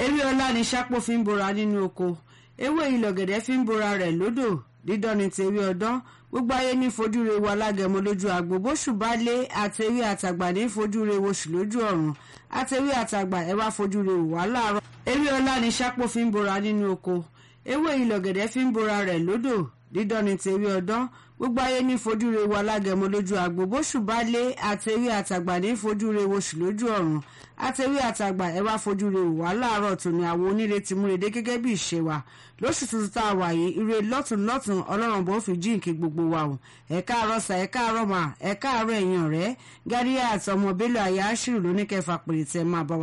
ewé ọlá ni sápò fi ń bora nínú oko ewé ìlọ̀gẹ̀dẹ̀ fi ń bora rẹ̀ lódò dídán ni tèwé ọdán gbogbo ayé ní fojú re wa lágẹmọ lójú àgbo bóṣù bá lé àtẹwé àtàgbà ní fojú re woṣù lójú ọ̀run àtẹwé àtàgbà ẹ wá fojú re wà láàárọ̀ ewé ọlá ni sápò fi ń bora nínú oko ewé ìlọ̀gẹ̀dẹ̀ fi ń bora rẹ̀ lódò dídán ni tèwé ọdán gbogbo ayé ní fojú re wa lágẹmọ lójú àgbo bóṣù bá lé àtẹwé àtàgbà ní fojú re woṣù lójú ọ̀run àtẹwé àtàgbà ẹ wá fojú re wà láàárọ̀ tòní àwọn oníre ti múrede gẹ́gẹ́ bí ìṣe wa lóṣù tuntun tá a wà yìí ire lọ́tún lọ́tún ọlọ́run bó fi jíǹkì gbogbo wa o ẹ káàárọ̀ sà ẹ káàárọ̀ mà ẹ káàárọ̀ ẹ̀yin ọ̀rẹ́ gáríyà àtọmọ bello àyà áṣírù lóníkẹfà pèrè tẹ máa bá wa.